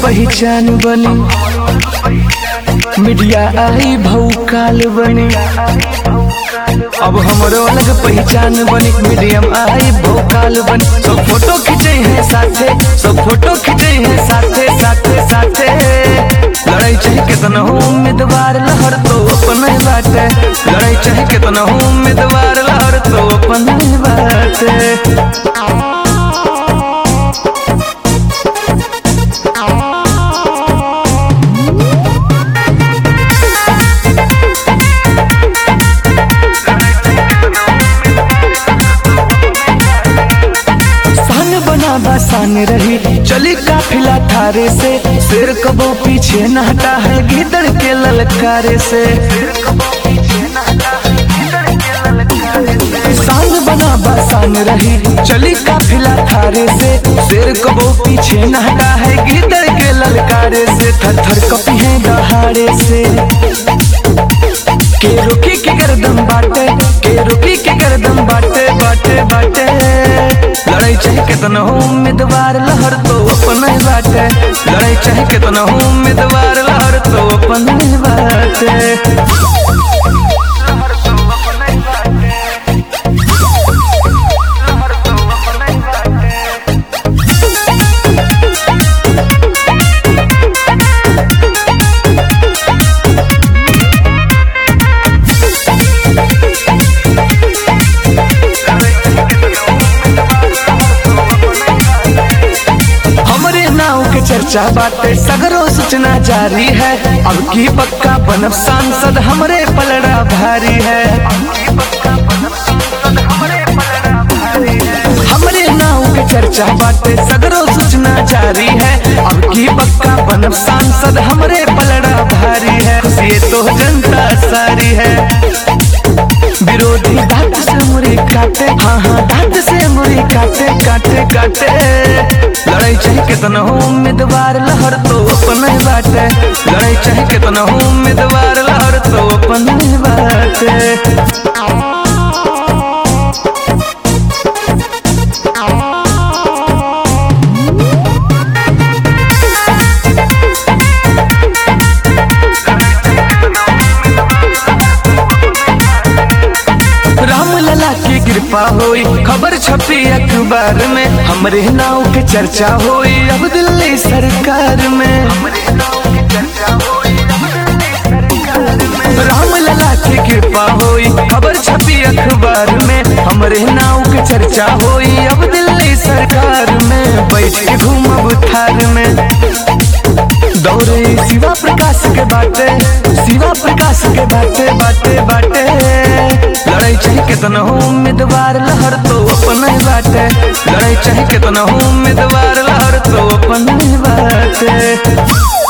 पहचान बनी मीडिया आई भौकाल बनी अब हमरो अलग पहचान बनी मीडियम आई भौकाल बनी सब फोटो खींचे हैं साथे सब फोटो खींचे हैं साथे साथे साथे लड़ाई चाहे कितना हो उम्मीदवार लहर तो अपन ही बाटे लड़ाई चाहे कितना हो उम्मीदवार लहर तो अपन ही बाटे सान बना बसान रही चली काफिला थारे से सिर कबो पीछे न हटा है गिदड़ के ललकारे से सान बना बसान रही चली काफिला थारे से सिर कबो पीछे न हटा है गिदड़ के ललकारे से थर थर कपी है दहाड़े से के रुकी के गर्दम बाटे के रुकी के गर्दम बाटे बाटे बाटे लड़ाई चाहे कितना हो उम्मीदवार लहर तो अपन ही बाटे लड़ाई चाहे कितना हो उम्मीदवार लहर तो अपन ही बाटे हमरे नाव के चर्चा बाटे सगरो सूचना जारी है अब की पक्का बनब सांसद हमरे पलड़ा भारी है हमरे नाव के चर्चा बाटे सगरो सूचना जारी है अब की पक्का बनब सांसद हमरे पलड़ा भारी है खुशी तो जनता सारी है विरोधी दांत से मुरी काटे हाँ हाँ दांत से मुरी काटे काटे काटे लड़ाई चाहे कितना हो उम्मीदवार लहर तो अपन ही बाटे लड़ाई चाहे कितना हो उम्मीदवार लहर तो अपन ही बाटे राम लला की कृपा होई खबर छपी अखबार में हमरे नाव के चर्चा होई अब दिल्ली सरकार में राम लला की कृपा होई खबर छपी अखबार में हमरे नाव के चर्चा होई अब दिल्ली सरकार में बैठ के घूमब थार में दौड़े शिवा प्रकाश के बाटे शिवा प्रकाश के बाटे बाटे बाटे लड़ाई चाहे कितना हो उम्मीदवार लहर तो अपन ही बाटे लड़ाई चाहे कितना हो उम्मीदवार लहर तो अपन ही बाटे